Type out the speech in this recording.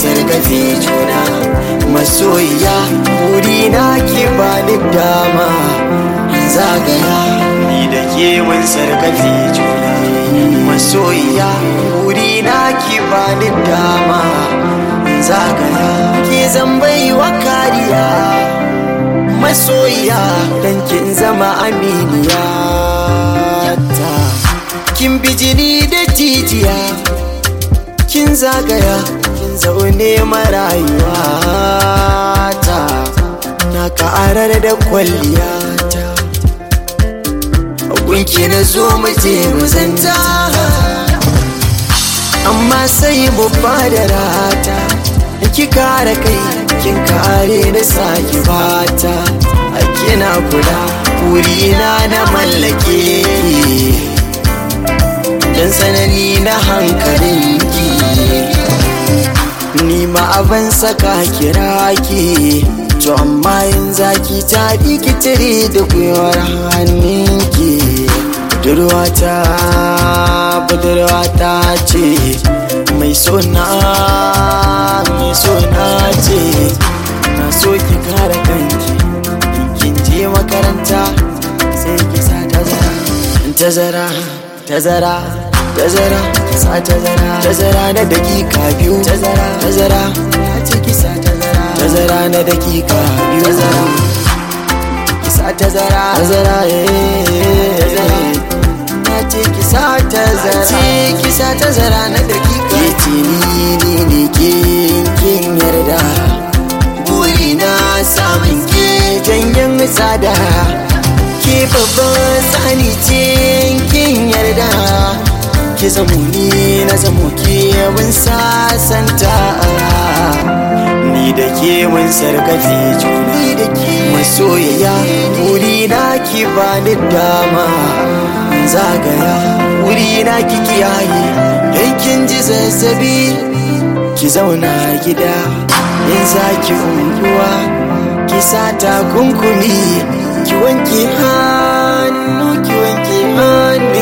sargafe juna masoyiya wurina ki bani dama zagaya ni da ke mun sargafe juna masoyiya wurina ki bani dama zagaya ke zan baiwa kariya masoyiya dan kin zama aminiya ta kin bijini da jijiya kin zagaya kin zaune marayuwa ta na karar da kwalliya ta gunki na zo mu je mu zanta amma sai mu da rata ki kare kai kin kare na saki bata a kina kula wurina na mallake dan sanani na hankalinki ni ma abin saka kira ki to amma yin zaki ta dikitire da gwiwar hannunki budurwata budurwata ce mai sona mai sona ce na so ki kare kanki kin je makaranta sai ki sa tazara tazara tazara tazara sa tazara tazara na dakika biyu tazara tazara ya ce ki sa tazara tazara na dakika biyu tazara ki sa tazara tazara eh na ce ki sa tazara ce ki sa tazara na dakika ke ce ni ne ne ke kin yarda burina samun ke janyen tsada ke babban sani ce kin yarda ki zamo ni na zamo ke mun sasanta ni da ke mun sarkafe juna da ke masoyaya wuri na ki bani dama zagaya wuri na ki kiyaye dan kin ji zazzabi ki zauna gida in za ki unguwa ki sa takunkumi ki wanke hannu ki wanke hannu